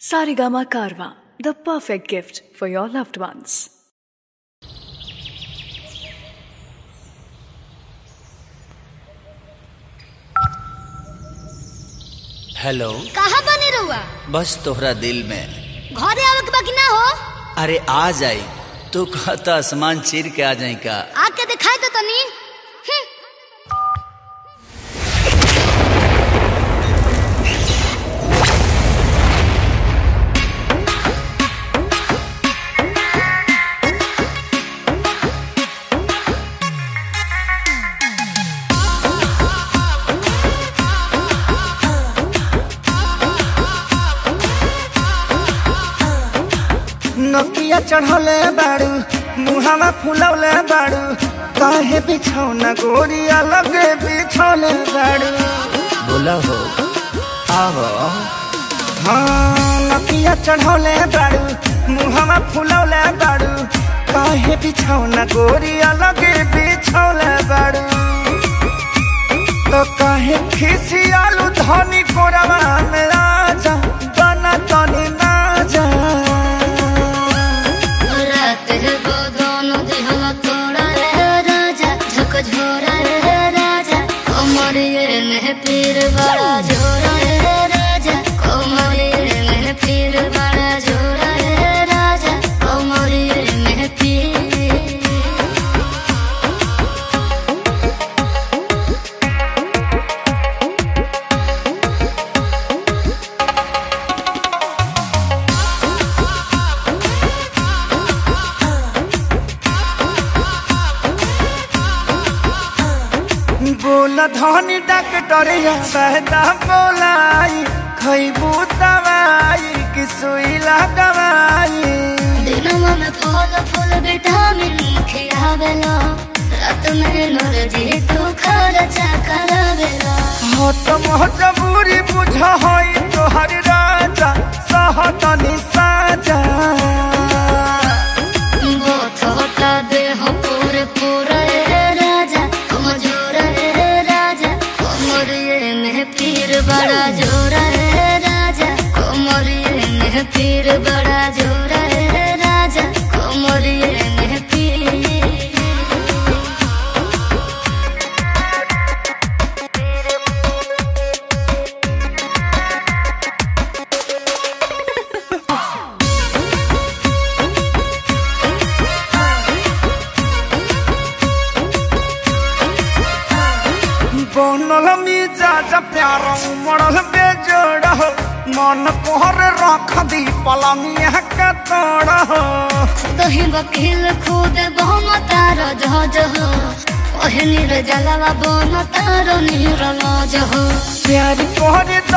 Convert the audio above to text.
Sarigama Karwa, the perfect gift for your loved ones. Hello कहाँ बने रहुआ बस तोहरा दिल में घरे आवे के बाकी ना हो अरे आ जाई तू कहता आसमान चीर के आ जाई का आके दिखाई तो तनी हम्म, नकिया चढ़ले बाड़ू मुहावा फुलौले बाड़ू काहे बिछौना गोरिया लगे बिछौले बाड़ू बोला हो आहो हाँ नकिया चढ़ले बाड़ू मुहावा फुलौले बाड़ू काहे बिछौना गोरिया लगे बिछौले बाड़ू तो काहे खिसियालू धनी कोरवा में राजा बना तनी ना जा रात है वो दोनों दिहवा तोड़ा रे राजा झक झोरा रे राजा कमरिए में पीर बड़ा झोरा रे राजा कमरिए में पीर बड़ा झोरा रे राजा कमरिए में पीर बोला धनी डॉक्टरिया बहता बोलाई खैबू दवाई कि सुई लगवाई दिनवा में फल फूल विटामिन खियावेला रात में नरजी तू खर्चा करावेला हो तो मजबूरी बुझ हई तोहर राजा सहतनी साजा बोथ होता देह पूरे पूरा रे राजा कमजोर रे राजा कमरिए में पीर बड़ा जोरा रे राजा कमरिए में पीर बड़ा जोरा रे राजा कमरिए में पीर बनल मिजाज प्यार उमड़ल बेजोड़ हो मन कोहर रख दी पलंगिया के तोड़ हो दही वकील खुद बहुम तार जहाज हो कहनी रे जलवा बन तार नीर लज हो प्यार कोहरे